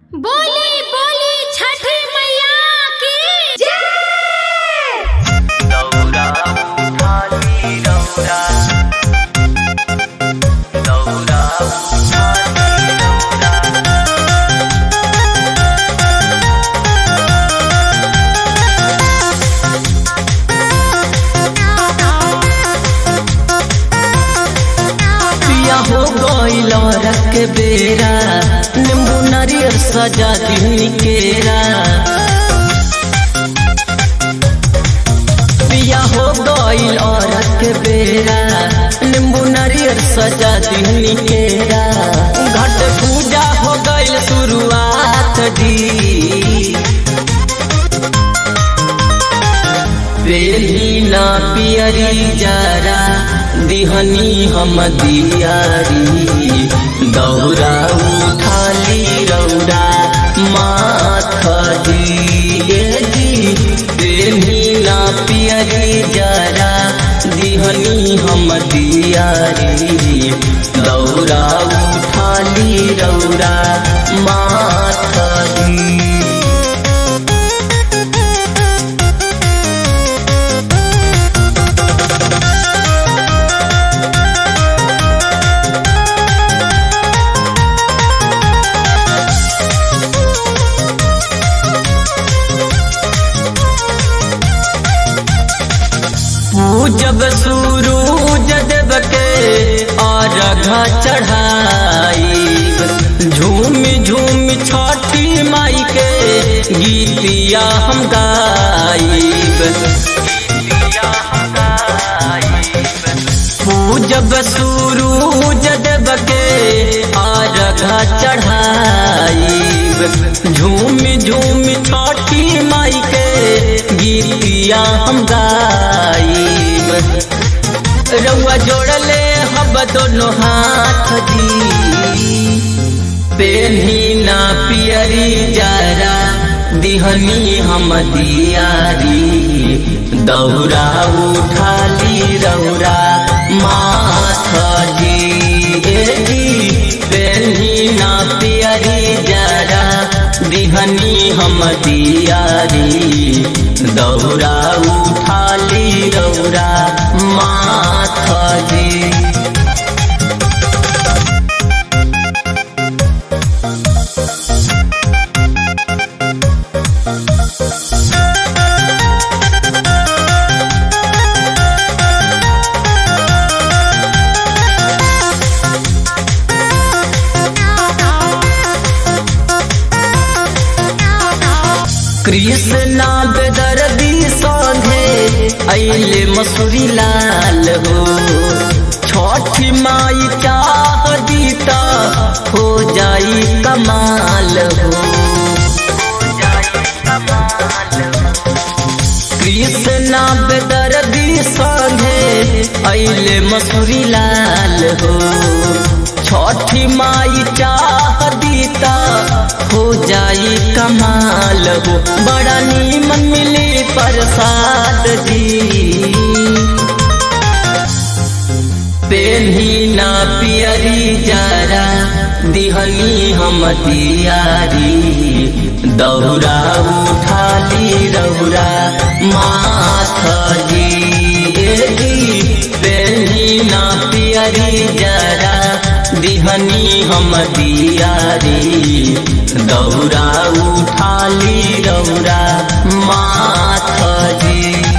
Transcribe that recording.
बोली बोली छठी मैया की जय दौरा उठाली दौरा दौरा उठाली दौरा पिया हो गईल रख बेरा नींबू नारियल सजा दी केरा पिया हो गईल रख बेरा नींबू नारियल सजा दी केरा घट पूजा हो गईल शुरुआत दी बेली ना पियरी जरा दिहनी हम दियारी दौरा उठाली रौरा माथ दिए दी बेली ना पियरी जरा दिहनी हम दियारी दौरा उठाली रौरा माथ दी पूजब सूरूज देव के अर्घ चढ़ाई झूम झूम छठी माई के गीतिया हम गाइब पूजब सूरूज देव के अर्घ चढ़ाई झूम झूम छठी माई के गीतिया हम गाइब रउआ जोड़ले हब दोनों हाथ दी पेन्ही ना पियरी जरा दिहनी हम दियारी दौरा उठाली रौरा माथ जी ए जी पेन्ही ना पियरी जरा दिहनी हम दियारी दौरा उठाली रौरा माथ जी कृष्णा बेदर्दी संगे अले मसूरी लाल हो छठी माई चाह दीता हो जाई कमाल हो कृष्णा बेदर्दी संगे अले मसूरी लाल हो छठी माई चाह दीता हो जाई कमाल हो बड़ा नीमन मिली प्रसाद जी पेन्ही ना पियरी जरा दिहनी हम दियारी दौरा उठाली रौरा माथ जी ए जी पेन्ही ना पियरी जरा दिहनी हम दियारी दौरा उठाली रौरा माथ जी